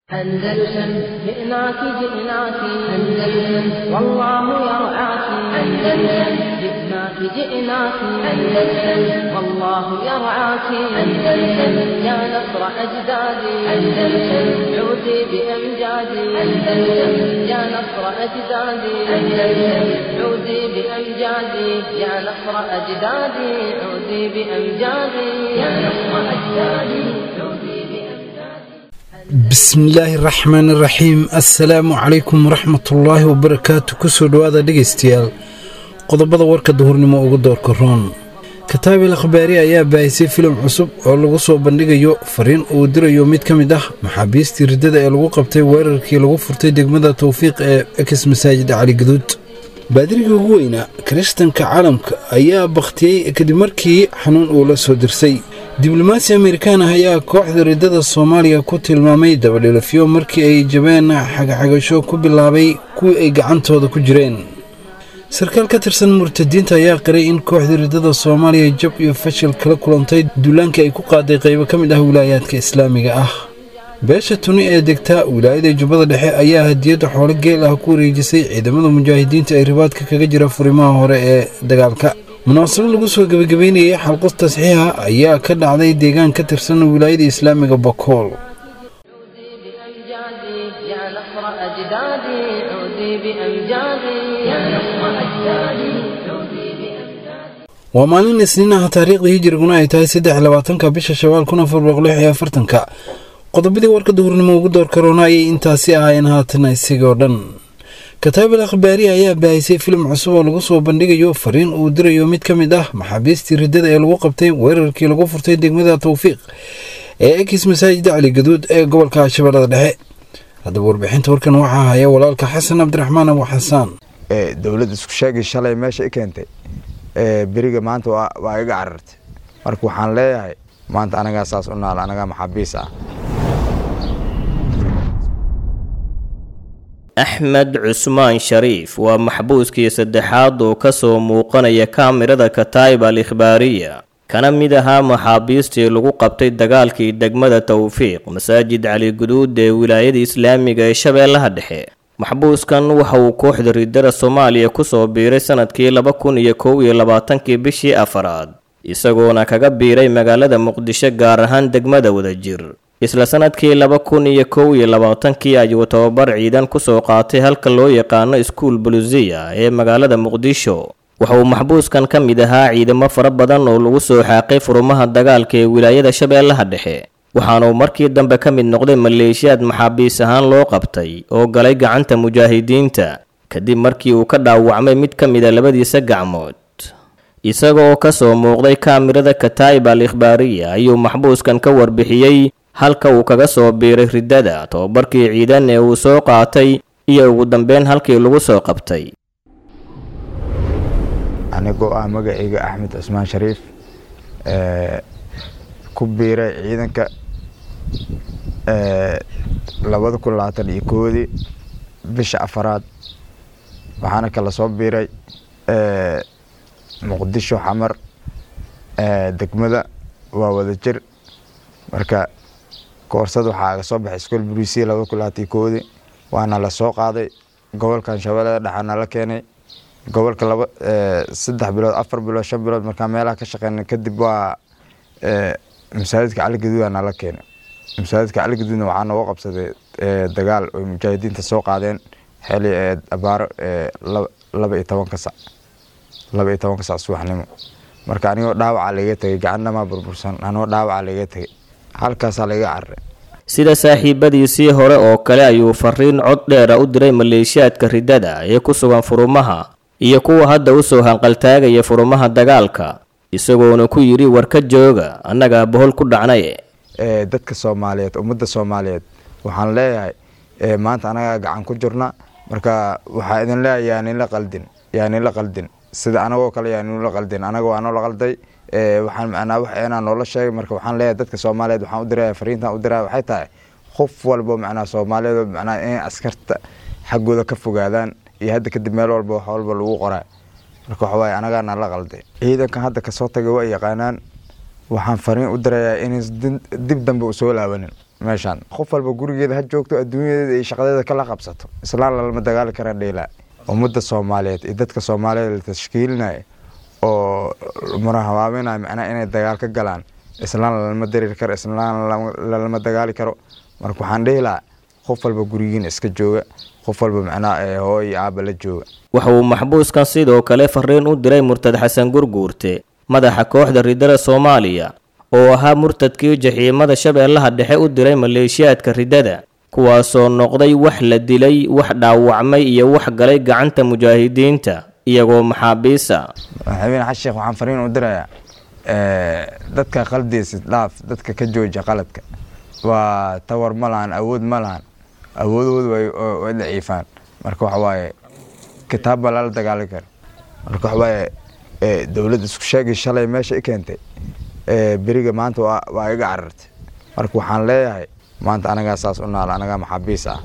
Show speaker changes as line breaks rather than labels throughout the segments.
أندلسن جئناك جئناك أندلسن والله يرعاك أندلسن جئناك جئناك أندلسن والله يرعاك أندلسن يا نصر أجدادي أندلسن عودي بأمجادي أندلسن يا نصر أجدادي أندلسن عودي بأمجادي يا نصر أجدادي عودي بأمجادي يا نصر أجدادي عودي بأمجادي
bismillaahi raxmaan raxiim assalaamu calaykum waraxmatullaahi wabarakaatu kusoo dhowaada dhegaystayaal qodobada warka duhurnimo ugu doorka roon kataabil akhbaari ayaa baahisay filim cusub oo lagu soo bandhigayo fariin uu dirayo mid ka mid ah maxaabiistii riddada ee lagu qabtay weerarkii lagu furtay degmada towfiiq ee ekis masaajid cali gaduud baadiriga ugu weynaa kiristanka caalamka ayaa bakhtiyey kadib markii xanuun uu la soo dirsay diblomaasi amerikaan ah ayaa kooxda riddada soomaaliya ku tilmaamay dabadhilafyo markii ay jabeen xagaxagasho ku bilaabay kuwii ay gacantooda ku jireen sarkaal ka tirsan murtadiinta ayaa qiray in kooxda riddada soomaaliya jab iyo fashil kala kulantay duulaankii ay ku qaaday qaybo ka mid ah wilaayaadka islaamiga ah beesha tuni ee degta wilaayada jubbada dhexe ayaa hadiyadda xoolo geel ah ku wareejisay ciidamada mujaahidiinta ee ribaadka kaga jira furimaha hore ee dagaalka munaasabad lagu soo gebagabeynayay xalqos tasxiixa ayaa ka dhacday deegaan ka tirsan wilaayada islaamiga bakool
عودي بأمجادي يا نصر أجدادي عودي بأمجادي يا نصر أجدادي عودي بأمجادي
waa maalin isniin ah taariikhda hijiriguna ay tahay saddex labaatanka bisha shawaal kun afar boqol lix iyo afartanka qodobadii warka duhurnimo ugu door karoona ayay intaasi ahaayeen haatana isigoo dhan kataabil akhbaari ayaa baahisay filim cusub oo lagu soo bandhigayo fariin uu dirayo mid ka mid ah maxaabiistii riddada ee lagu qabtay weerarkii lagu furtay degmada towfiiq ee ekis masaajida cali gaduud ee gobolka shabeellada dhexe haddaba warbixinta warkan waxaa haya walaalka xasan cabdiraxmaan abu xasaan
ee dowladda isku sheegay shalay meesha i keentay ee beriga maanta waa waa iga carartay marka waxaan leeyahay maanta anagaa saas u naal anagaa maxaabiis ah
axmed cusmaan shariif waa maxbuuskii saddexaad oo ka soo muuqanaya kaamirada kataa'ib al ikhbaariya kana mid ahaa maxaabiistii lagu qabtay dagaalkii degmada towfiiq masaajid cali guduud ee wilaayada islaamiga ee shabeellaha dhexe maxbuuskan waxa uu kooxda riddada soomaaliya kusoo biiray sanadkii laba kun iyo kow iyo labaatankii bishii afaraad isagoona kaga biiray magaalada muqdisho gaar ahaan degmada wadajir isla sanadkii laba kun iyo kow iyo labaatankii ayuu tababar ciidan kusoo qaatay halka loo yaqaano iskuul bulusiya ee magaalada muqdisho waxa uu maxbuuskan ka mid ahaa ciidamo fara badan oo lagu soo xaaqay furumaha dagaalka ee wilaayada shabeellaha dhexe waxaanuu markii dambe ka mid noqday maleeshiyaad maxaabiis ahaan loo qabtay oo galay gacanta mujaahidiinta kadib markii uu ka dhaawacmay mid ka mida labadiisa gacmood isagoo ka soo muuqday kaamirada kataa'ib al ikhbaariya ayuu maxbuuskan ka warbixiyey halka uu kaga soo biiray riddada tobabarkii ciidan ee uu soo qaatay iyo ugu dambeyn halkii lagu soo qabtay
anigoo ah magacayga axmed cusmaan shariif ee ku biiray ciidanka ee labada kun labaatan iyo koodii bisha afaraad waxaana kala soo biiray ee muqdisho xamar ee degmada waa wada jir marka koorsada waxaa aga soo baxay iskool buriisiya labada kun labaatan iyo koodii waana la soo qaaday gobolkan shabeellada dhexaana la keenay gobolka laba saddex bilood afar bilood shan bilood markaa meelaha ka shaqeynay kadib waa masaajidka cali gaduuda nala keenay masaajidka cali gaduudna waxaa nooga qabsaday dagaal oy mujaahidiinta soo qaadeen xili abaaro laba iyo tobanka sac laba iyo tobanka sac subaxnimo marka anigoo dhaawaca laiga tegay gacannamaa burbursan anigoo dhaawaca laiga tegay halkaasaa laiga cararay
sida saaxiibadiisii hore oo kale ayuu fariin cod dheera u diray maleeshiyaadka riddada ee ku sugan furumaha iyo kuwa hadda usoo hanqaltaagaya furumaha dagaalka isagoona ku yidhi warka jooga annagaa bohol ku dhacnaye
ee dadka soomaaliyeed ummadda soomaaliyeed waxaan leeyahay ee maanta anagaa gacan ku jirna marka waxaa idin leeyahay yaaninla qaldin yaaninla qaldin sida anagoo kale yaaninla qaldin anaga waa noola qalday ee waxaan macnaa wax eenaa noola sheegay marka waxaan leeyahay dadka soomaaliyeed waxaan u diraya fariintan u diraya waxay tahay qof walbo macnaa soomaaliyeed oo macnaa inay askarta xaggooda ka fogaadaan iyo hadda kadib meel walba wax walba lagu qoraa marka waxa waaye anagaana la qalday ciidankan hadda kasoo tagay waa yaqaanaan waxaan fariin u dirayaa inays dib dambe u soo laabanin meeshaan qof walba gurigeeda ha joogto adduunyadeeda iyo shaqadeeda kala qabsato islaan lalama dagaali kara dheelaa ummadda soomaaliyeed iyo dadka soomaaliyeed la tashkiilinaya oo murahabaabinaya macnaha inay dagaal ka galaan islaan lalama dareeri karo islaan lalama dagaali karo marka waxaan dhihi lahaa qof walba gurigiina iska jooga qof walba macnaha hooy iyo aaba la jooga
waxa uu maxbuuskan sidoo kale fariin u diray murtad xasan gurguurte madaxa kooxda ridada soomaaliya oo ahaa murtadkii jaxiimada shabeellaha dhexe u diray maleeshiyaadka ridada kuwaasoo noqday wax la dilay wax dhaawacmay iyo wax galay gacanta mujaahidiinta iyagoo maxaabiisa
madaxweyne xasan sheekh waxaan fariin u dirayaa dadka qaldiisa dhaaf dadka ka jooja qaladka waa tawar ma lahan awood ma lahan awoodoodu way daciifaan marka waxa waaye kitaab baa lala dagaali kara marka waxa waaye dowladda isku sheegay shalay meesha i keentay beriga maanta waa iga carartay marka waxaan leeyahay maanta anagaa saas u naal anagaa maxaabiis ah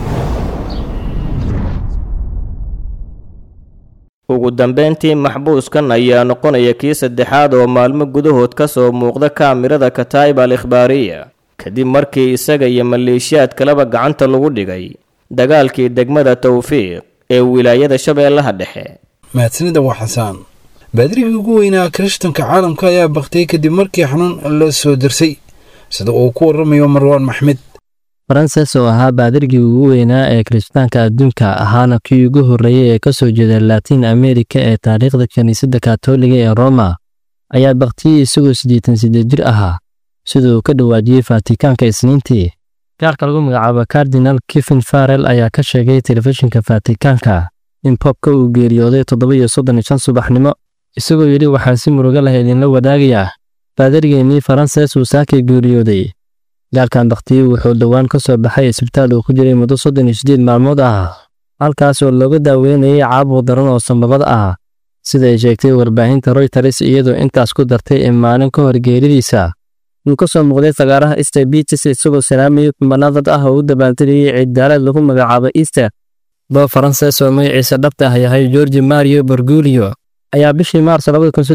ugu dambeyntii maxbuuskan ayaa noqonaya kii saddexaad oo maalmo gudahood ka soo muuqda kaamirada kataa'ib al ikhbaariya kadib markii isaga iyo maleeshiyaad kaleba gacanta lagu dhigay dagaalkii degmada tawfiiq ee wilaayada shabeellaha dhexe
mahadsanida waa xasaan baadirigii ugu weynaa kirishtanka caalamka ayaa baktay kadib markii xanuun la soo dirsay sida uu ku waramayo marwaan maxmed
faranses oo ahaa baadirgii ugu weynaa ee kirishtaanka adduunka ahaana kii ugu horreeyey ee ka soo jeeda laatiin amerika ee taariikhda kiniisadda katoliga ee roma ayaa baktiyey isagoo siddeetan siddeed jir ahaa sida uu ka dhawaajiyey fatikaanka isniintii gaarka lagu magacaabo kardinal kifin farel ayaa ka sheegay telefishinka fatikaanka in bobka uu geeriyooday toddoba iyo soddon iyo shan subaxnimo isagoo yidhi waxaan si murugo leh idinla wadaagayaa baadarigeenii faranses uu saakay geeriyooday gaalkan baktiyey wuxuu dhowaan ka soo baxay isbitaal uu ku jiray muddo soddon iyo siddeed maalmood ah halkaas oo looga daaweynayay caabuq daran oo sambabada ah sida ay sheegtay warbaahinta royters iyadoo intaas ku dartay in maalin ka hor geeridiisa uu ka soo muuqday fagaaraha easter beaches isagoo salaamaya kumanadad ah oo u dabaaldegayay ciiddaaleed lagu magacaabo easter boob faranses oo magaciisa dhabta ah yahay georgi mario borgulio ayaa bishii maars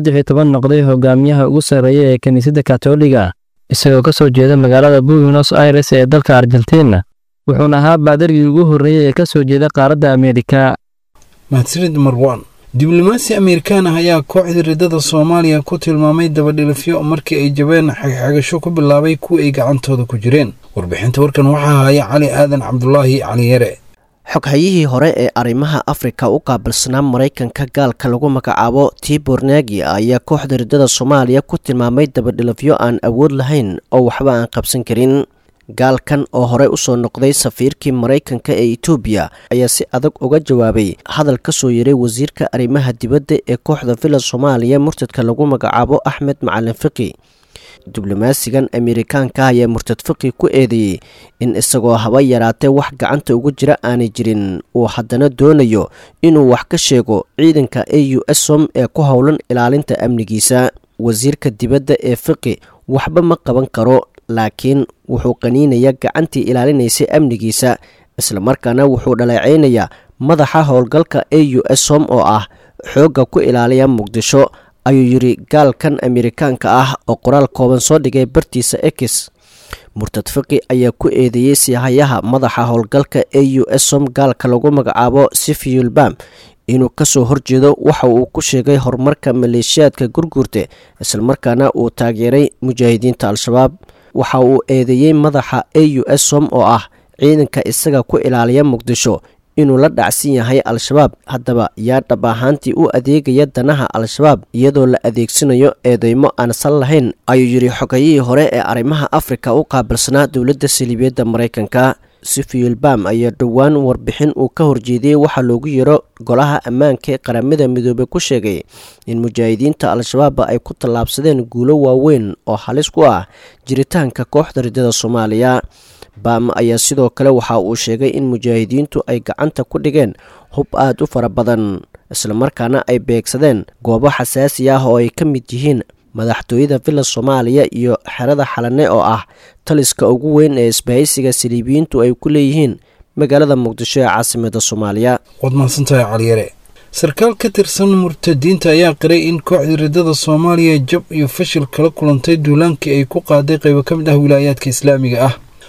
noqday hogaamiyaha ugu sarreeya ee kiniisadda katoliga isagoo ka soo jeeda magaalada buenos aires ee dalka argentina wuxuuna ahaa baadargii ugu horreeyey ee ka soo jeeda qaaradda ameerika
mahadsanid marwaan diblomaasi amerikaan ah ayaa kooxda ridada soomaaliya ku tilmaamay dabadhilifyo markii ay jabeen xagxagasho ku bilaabay kuwa ay gacantooda ku jireen warbixinta warkan waxaa haya cali aadan cabdulaahi caliyare
xoghayihii hore ee arrimaha afrika u qaabilsanaa maraykanka gaalka lagu magacaabo tibor nagi ayaa kooxda ridada soomaaliya ku tilmaamay dabadhilifyo aan awood lahayn oo waxba aan qabsan karin gaalkan oo horey usoo noqday safiirkii maraykanka ee etoobiya ayaa si adag uga jawaabay hadal ka soo yaray wasiirka arrimaha dibadda ee kooxda villa soomaaliya murtadka lagu magacaabo axmed macalin fiqi diblomaasigan amerikaanka ayaa murtad fiqi ku eedeeyey in isagoo haba yaraatee wax gacanta ugu jira aanay jirin uu haddana doonayo inuu wax ka sheego ciidanka a u s som ee ku howlan ilaalinta amnigiisa wasiirka dibadda ee fiqi waxba ma qaban karo laakiin wuxuu qaniinayaa gacantii ilaalinaysay amnigiisa islamarkaana wuxuu dhaleecaynayaa madaxa howlgalka a u s som oo ah xoogga ku ilaaliya muqdisho ayuu yidhi gaalkan amerikaanka ah oo qoraal kooban soo dhigay bartiisa ex murtad fiqi ayaa ku eedeeyey siihayaha madaxa howlgalka a u s som gaalka lagu magacaabo sifiyulbam inuu kasoo horjeedo waxa uu ku sheegay horumarka maleeshiyaadka gurguurte islamarkaana uu taageeray mujaahidiinta al-shabaab waxa uu eedeeyey madaxa a u s som oo ah ciidanka isaga ku ilaaliya muqdisho inuu la dhacsan yahay al-shabaab haddaba yaa dhab ahaantii u adeegaya danaha al-shabaab iyadoo la adeegsanayo eedeymo aan sal lahayn ayuu yidhi xogayihii hore ee arrimaha afrika u qaabilsanaa dowladda saliibiyadda maraykanka sifiyulbam ayaa dhowaan warbixin uu ka horjeediyey waxaa loogu yaro golaha ammaanka ee qaramada midoobey ku sheegay in mujaahidiinta al-shabaab ay ku tallaabsadeen guulo waaweyn oo halis ku ah jiritaanka kooxda ridada soomaaliya bam ayaa sidoo kale waxa uu sheegay in mujaahidiintu ay gacanta ku dhigeen hub aad u fara badan islamarkaana ay beegsadeen goobo xasaasi ah oo ay ka mid yihiin madaxtooyada villa soomaaliya iyo xerada xalane oo ah taliska ugu weyn ee isbahaysiga saliibiyiintu ay ku leeyihiin magaalada muqdisho ee caasimada soomaaliya
waad mahadsantahay caliyare sarkaal ka tirsan murtadiinta ayaa qiray in kooxda ridada soomaaliya jab iyo fashil kala kulantay duulaankii ay ku qaaday qaybo ka mid ah wilaayaadka islaamiga ah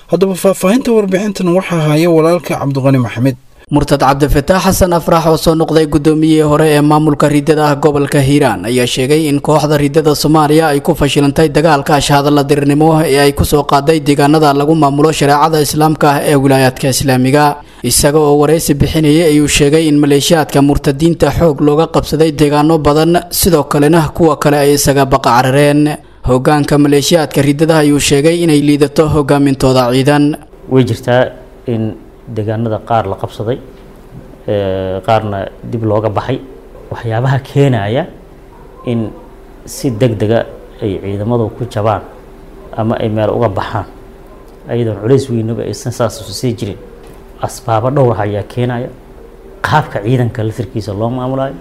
haddaba faahfaahinta warbixintan waxaa haya walaalka cabdiqani maxamed
murtad cabdifataax xasan afrax oo soo noqday gudoomiyihii hore ee maamulka riddada ah gobolka hiiraan ayaa sheegay in kooxda riddada soomaaliya ay ku fashilantay dagaalka ashahadalla dirirnimo ee ay kusoo qaaday deegaanada lagu maamulo shareecada islaamka ah ee wilaayaadka islaamiga isaga oo waraysi bixinayay ayuu sheegay in maleeshiyaadka murtadiinta xoog looga qabsaday deegaano badan sidoo kalena kuwa kale ay isaga baqacarareen hogaanka maleeshiyaadka riddada ayuu sheegay inay liidato hogaamintooda ciidan
way jirtaa in deegaanada qaar la qabsaday qaarna dib looga baxay waxyaabaha keenaya in si deg dega ay ciidamadu ku jabaan ama ay meel uga baxaan ayadoon culays weynaba aysan saas sii jirin asbaabo dhowr ah ayaa keenaya qaabka ciidanka lafirkiisa loo maamulayo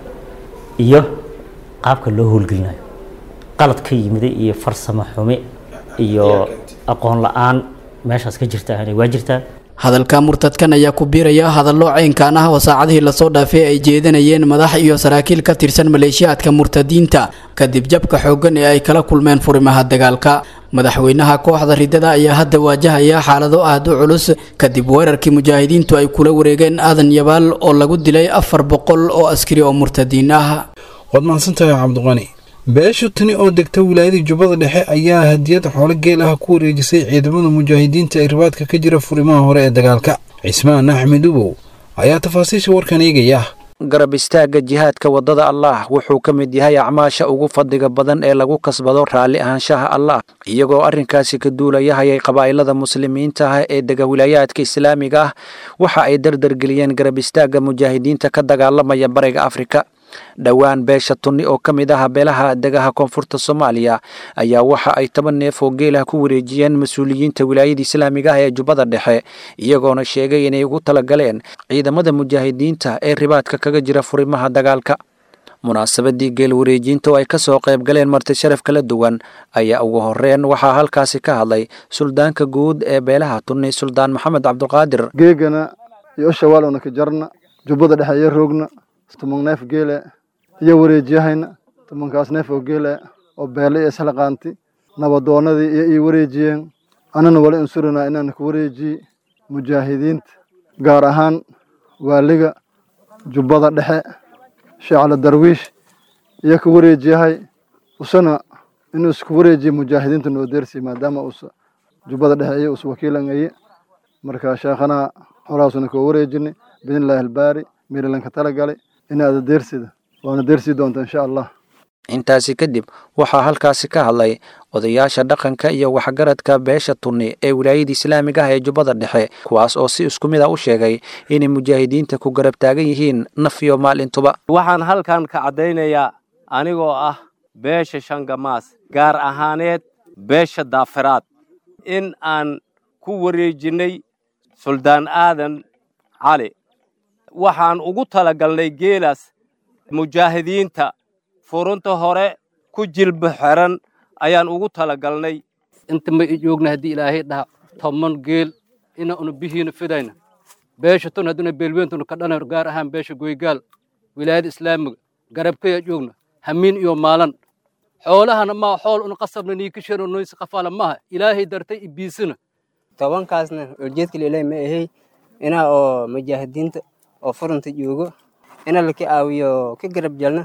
iyo qaabka loo howlgelinayo qalad ka yimiday iyo farsamo xume iyo aqoon la-aan meeshaas ka jirta waa jirtaa
hadalka murtadkan ayaa ku biiraya hadallo caynkan ah oo saacadihii lasoo dhaafay ay jeedinayeen madax iyo saraakiil ka tirsan maleeshiyaadka murtadiinta kadib jabka xooggan ee ay kala kulmeen furimaha dagaalka madaxweynaha kooxda riddada ayaa hadda waajahaya xaalado aad u culus kadib weerarkii mujaahidiintu ay kula wareegeen aadan yabaal oo lagu dilay afar boqol oo askari oo murtadiin ah
waad mahadsantahay cabdiqani beesha tani oo degta wilaayada jubbada dhexe ayaa hadiyad xoolo geel ah ku wareejisay ciidamada mujaahidiinta ee ribaadka ka jira furimaha hore ee dagaalka cismaan axmed ubow ayaa tafaasiisha warkan eegaya
garab istaagga jihaadka waddada allaah wuxuu ka mid yahay acmaasha ugu fadliga badan ee lagu kasbado raalli ahaanshaha allah iyagoo arrinkaasi ka duulayahayay qabaa'ilada muslimiinta ah ee dega wilaayaadka islaamiga ah waxa ay dardargeliyeen garab istaagga mujaahidiinta ka dagaalamaya bariga afrika dhowaan beesha tunni oo ka mid ah beelaha degaha koonfurta soomaaliya ayaa waxa ay toban neef oo geelah ku wareejiyeen mas-uuliyiinta wilaayada islaamiga ah ee jubbada dhexe iyagoona sheegay inay ugu talagaleen ciidamada mujaahidiinta ee ribaadka kaga jira furimaha dagaalka munaasabadii geel wareejinta oo ay ka soo qayb galeen marti sharaf kala duwan ayaa ugu horreyn waxaa halkaasi ka hadlay suldaanka guud ee beelaha tunni suldaan maxamed cabduqaadir
geegana iyo shawaalowna ka jarna jubbada dhexe iyo roogna tuman neef geele iyo wareejiyahayna tumankaas neef oo geele oo beele iyo islaqaanti nabadoonadii iyo ii wareejiyeen anana wala insurana inaan ku wareejiye mujaahidiinta gaar ahaan waaliga jubbada dhexe sheecla darwiish iyo ku wareejiyahay usana inuu isku wareejiye mujaahidiinta noo deersi maadaama usa jubbada dhexe iyo us wakiilangaye marka sheekhana horaasuna koo wareejinay biidnillaahi albaari meerilanka talagalay inaada deersida waana deersii doonta insha allah
intaasi kadib waxaa halkaasi ka hadlay odayaasha dhaqanka iyo waxgaradka beesha tunni ee wilaayada islaamiga ah ee jubbada dhexe kuwaas oo si isku mid a u sheegay inay mujaahidiinta ku garab taagan yihiin naf iyo maalintuba
waxaan halkan ka caddaynayaa anigoo ah beesha shangamaas gaar ahaaneed beesha daafiraad in aan ku wareejinnay suldaan aadan cali waxaan ugu talagalnay geelaas mujaahidiinta furunta hore ku jilba xiran ayaan ugu talagalnay
inta ma joogna haddii ilaahay dhaha toban geel ina una bihiina fidayna beesha tun hadduna beelweyntuna ka dhanar gaar ahaan beesha goygaal wilaayada islaamiga garabkaya joogna hamiin iyo maalan xoolahana maa xool una qasabna niikishano noysi qafaala maaha ilaahay dartay ibiisina
tobankaasna ujeedka ilaahay ma ahay inaa oo mujaahidiinta oo furunta joogo ina laka aawiyo ka garab jalna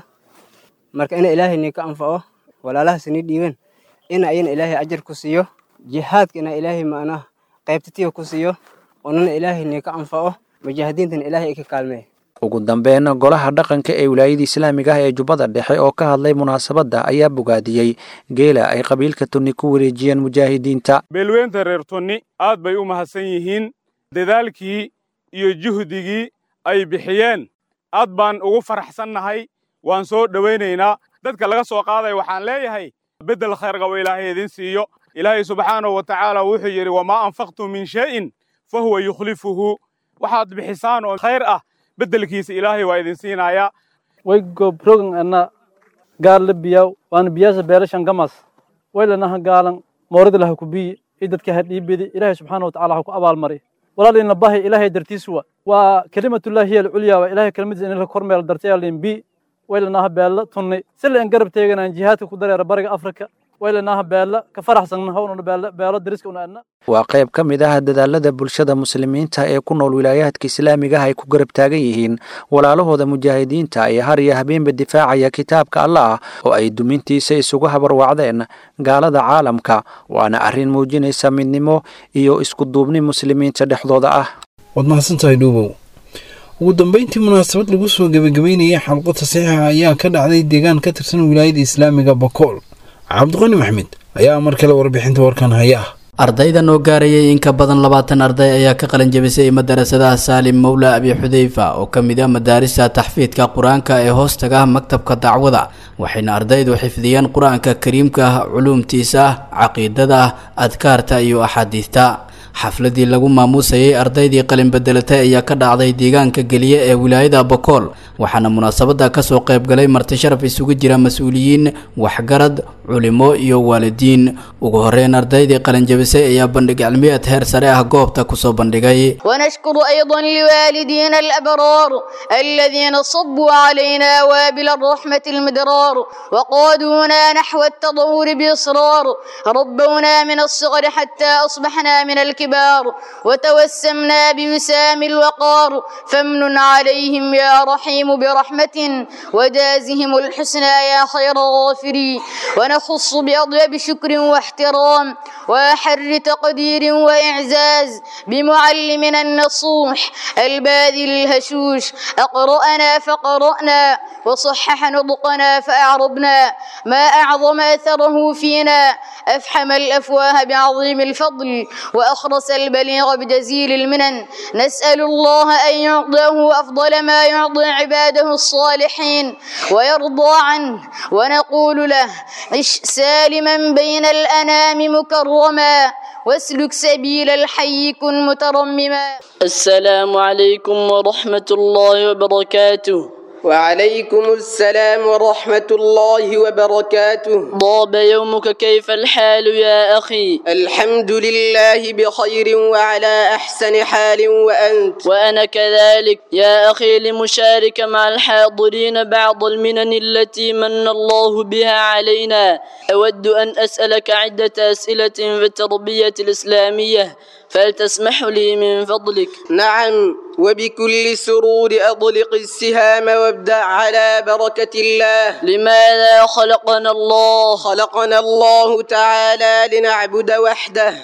marka ina ilaahay nii ka anfaco walaalahaas nii dhiiban ina ayana ilaahay ajar ku siiyo jihaadka ina ilaahay macnaha qaybtatiya ku siiyo unana ilaahay nii ka anfaco mujaahidiintana ilaahay ay ka kaalmeeya
ugu dambeyn golaha dhaqanka ee wilaayada islaamiga ah ee jubbada dhexe oo ka hadlay munaasabadda ayaa bogaadiyey geela ay qabiilka tunni ku wareejiyeen mujaahidiinta
beelweynta reer tunni aad bay u mahadsan yihiin dadaalkii iyo juhdigii ay bixiyeen aad baan ugu faraxsannahay waan soo dhowaynaynaa dadka laga soo qaadaya waxaan leeyahay beddel khayr qabo ilaahay idin siiyo ilaahay subxaanahu wa tacaala wuxuu yidhi wamaa anfaqtum min shay'in fa huwa yukhlifuhu waxaad bixisaan oo khayr ah beddelkiisa ilaahay waa idin siinayaa
way gobrogan ana gaal la biyaw waana biyaasa beelashan gamas waylanaha gaalan moorida laha ku biyi i dadka ha dhiibidi ilaahay subxaana watacaala ha ku abaalmari walaalina bahi ilaahay dartiis wa waa kelimatullahi hiya alculya waa ilaahay kelimadiisa in la kormeel dartay alin bi waylanaha beella tunni sila in garab teeganaan jihaadka ku dareera bariga afrika
waylanaha beela ka faraxsanna hownuna beela beelo dariska una adna
waa qayb ka mid ah dadaalada bulshada muslimiinta ee ku nool wilaayaadka islaamiga ah ay ku garab taagan yihiin walaalahooda mujaahidiinta ee har iyo habeenba difaacaya kitaabka allah oo ay dumintiisa isugu habarwacdeen gaalada caalamka waana arrin muujinaysa midnimo iyo isku duubni muslimiinta dhexdooda ah
waad mahadsantahay dhuubow ugu dambeyntii munaasabad lagu soo gebagabeynayay xalqo tasiixa ayaa ka dhacday deegaan ka tirsan wilaayada islaamiga bakool cabdiqani maxmed ayaa mar kale warbixinta warkan haya ah
ardaydan oo gaarayay in ka badan labaatan arday ayaa ka qalin jabisay madarasadaha saalim mowla abi xudeyfa oo ka mid ah madaarista taxfiidka qur-aanka ee hoostaga maktabka dacwada waxayna ardaydu xifdiyeen qur-aanka kariimka culuumtiisa caqiidada adkaarta iyo axaadiista xafladii lagu maamuusayay ardaydii qalin bedelatay ayaa ka dhacday deegaanka geliye ee wilaayada bokool waxaana munaasabada kasoo qaybgalay marti sharaf isugu jira mas-uuliyiin waxgarad culimo iyo waalidiin ugu horeyn ardaydii qalinjabisay ayaa bandhig cilmiyeed heer sare ah goobta kusoo bandhigay
ونشكر أيضا لوالدينا الأبرار الذين صبوا علينا وابل الرحمة المدرار وقادونا نحو التطور بإصرار ربونا من الصغر حتى أصبحنا من الكبار وتوسمنا بوسام الوقار فامن عليهم يا رحيم برحمة ودازهم الحسنى يا خير غافري ونخص بأطيب شكر واحترام وأحر تقدير وإعزاز بمعلمنا النصوح الباذل الهشوش أقرأنا فقرأنا وصحح نطقنا فأعربنا ما أعظم أثره فينا أفحم الأفواه بعظيم الفضل وأخرس البليغ بجزيل المنن نسأل الله أن يعطيه أفضل ما يعطي عباده الصالحين ويرضى عنه ونقول له عش سالما بين الأنام مكرما واسلك سبيل الحي كن مترمما
السلام عليكم ورحمة الله وبركاته
وعليكم السلام ورحمة الله وبركاته
ضاب يومك كيف الحال يا أخي
الحمد لله بخير وعلى أحسن حال وأنت
وأنا كذلك يا أخي لمشارك مع الحاضرين بعض المنن التي من الله بها علينا أود أن أسألك عدة أسئلة في التربية الإسلامية فلتسمح لي من فضلك
نعم وبكل سرور أطلق السهام وابدأ على بركة الله
لماذا خلقنا الله
خلقنا الله تعالى لنعبد وحده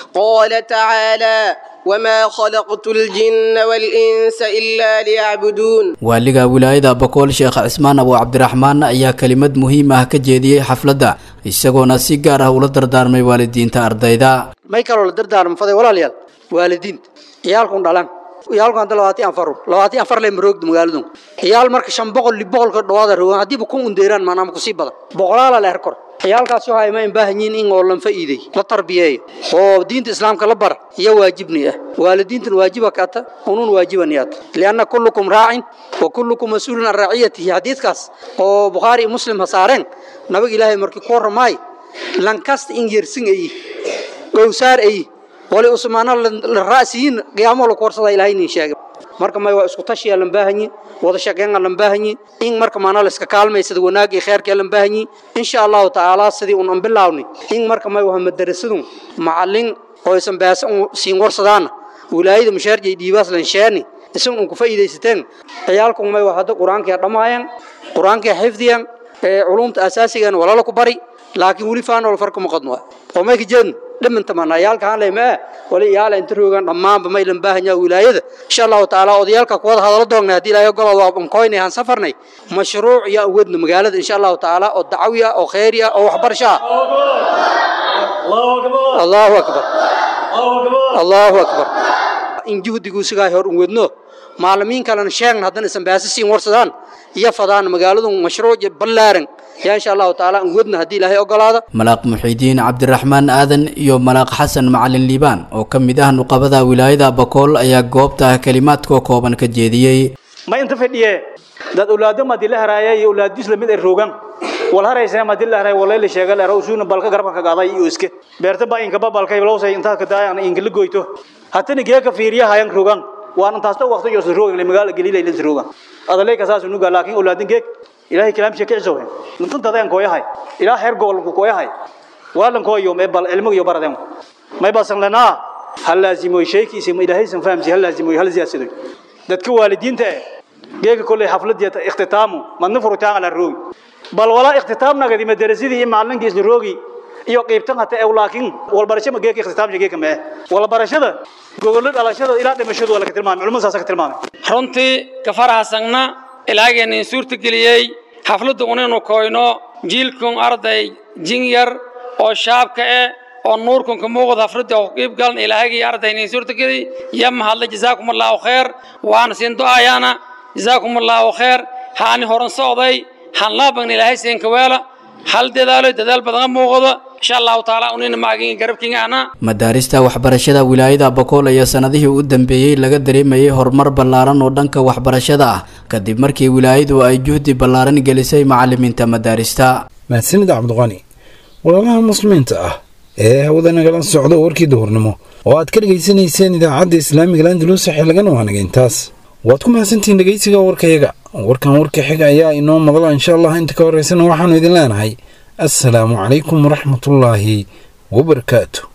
قال تعالى وما خلقت الجن والإنس إلا ليعبدون
waaliga wilaayada bokool sheekh cismaan abu cabdiraxmaan ayaa kelimad muhiim ah ka jeediyey xafladda isagoona si gaar ah ula dardaarmay waalidiinta ardayda
may kaloo la dardaarmo faday walaalayaal waalidiinta ciyaalkun dhalan ciyaalku hadda labaatan afaru labaatan afar le maroogda magaaladun ciyaal marka shan boqol li boqolka dhawaada rogan haddiiba kun undeeraan maanaama kusii badan boqolaala leer kor ciyaalkaas waxa ay ma baahan yihiin in oo lan faa'iiday la tarbiyeeyo oo diinta islaamka la bara iyo waajibni ah waalidiintan waajiba kaata unun waajibaniyat lianna kullukum raacin wa kullukum mas'uulun an raciyatihi xadiidkaas oo bukhaari iyo muslim ha saareen nabiga ilaahay markii ku warramaay lankasta in yersin ayi gowsaar ayi wali usmaana la raasiyin qiyaamo la koorsada ilaahay nin sheegay marka may waa isku tashiya lan baahanyi wada shaqeyn lan baahanyi in marka maana la iska kaalmaysada wanaag iyo khayrka lan baahanyi insha Allah taala sidii un bilaawni in marka may waa madarasadu macallin oo isan baas siin warsadaan wilaayada mushaarjay diibaas lan sheeni isan un ku faa'iideysateen ciyaalku may waa hada quraanka dhamaayaan quraanka xifdiyan ee culumta asaasigan walaalo ku bari laakiin wali faan wal farqo maqadno oo may ka jeedin dhimanta manayaalka aan leeyahay wali yaala inta roogan dhammaanba may lan baahan yahay wilaayada insha Allah taala odayaalka ku wada hadalo doonaa hadii ilaahay gobol waa un koynay aan safarnay mashruuc ya wadna magaalada insha Allah taala oo dacwiya oo khayriya oo waxbarasho Allahu akbar Allahu akbar in juhdigu sigaa hor u wadno maalimiin kalena sheegna haddana isan baasasiin warsadaan iyo fadaan magaaladu mashruuc ballaaran yaa insha allahu tacaala aan wadna haddii ilaahay ogolaada
malaaq muxiidiin cabdiraxmaan aadan iyo malaaq xasan macalin liibaan oo ka mid ah nuqabada wilaayada bakool ayaa goobta kelimaadka kooban ka jeediyey
ma inta fadhiye dad ulaado madi la haraaya iyo ulaadis lamid ay roogan wal haraysa madi la haraaya walay la sheegal era usuuna balka garabka ka qaaday iyo iske beerta ba inka babalkay lowsay inta ka daayaan inka la goyto hatana geeka fiiriya hayan roogan waan intaasta waqti iyo roogan le magaala galilay la roogan adalay ka saas unuga laakiin ulaadin geek ilaahay kalaam sheekay soo hen intan dadaan kooyahay ilaa heer gobol ku kooyahay waalanko iyo me bal cilmiga iyo baradeen may basan lanaa hal laazimo shaykiisa ma ilaahay san fahamsi hal laazimo hal siyaasado dadka waalidiinta eh geega kulay xafladiyada ikhtitaamu madna furitaan ala roogi bal wala ikhtitaamna gadi madarasadii macalinka isla roogi iyo qaybtan hata ee laakiin wal barasho ma geega ikhtitaam geega ma wal barashada gogol dhalashada ilaa dhimashadu wala ka tilmaamay culimada saas ka tilmaamay
runtii ka faraxsanna ilaageen in suurta geliyay xafladda unaynu koyno jiilkun arday jin yar oo shaabka eh oo nuurkun ka muuqda xafladda oo qiib galan ilaahagii arday in suurta geliy ya mahadla jazaakum allahu khair waan siin du'ayaana jazaakum allahu khair haani horan socday han laaban ilaahay siin ka weela hal dadaalo dadaal badan muuqda insha allahu taala unina maagin garabkiina ana
madaarista waxbarashada wilaayada bakool ayaa sanadihii u dambeeyey laga dareemayay horumar ballaaran oo dhanka waxbarashada ah kadib markii wilaayadu ay juhdi ballaaran gelisay macalimiinta madaarista
mahadsanida cabdiqani walaalaha muslimiinta ah ee hawada nagala socdo warkii duhurnimo oo aad ka dhegaysanayseen idaacadda islaamiga landalus xilligan waanaga intaas waad ku mahadsantihiin dhegaysiga warkayaga warkan warka xiga ayaa inoo madala insha allah inta ka horeysana waxaanu idin leenahay assalaamu calaykum waraxmatullaahi wabarakaatu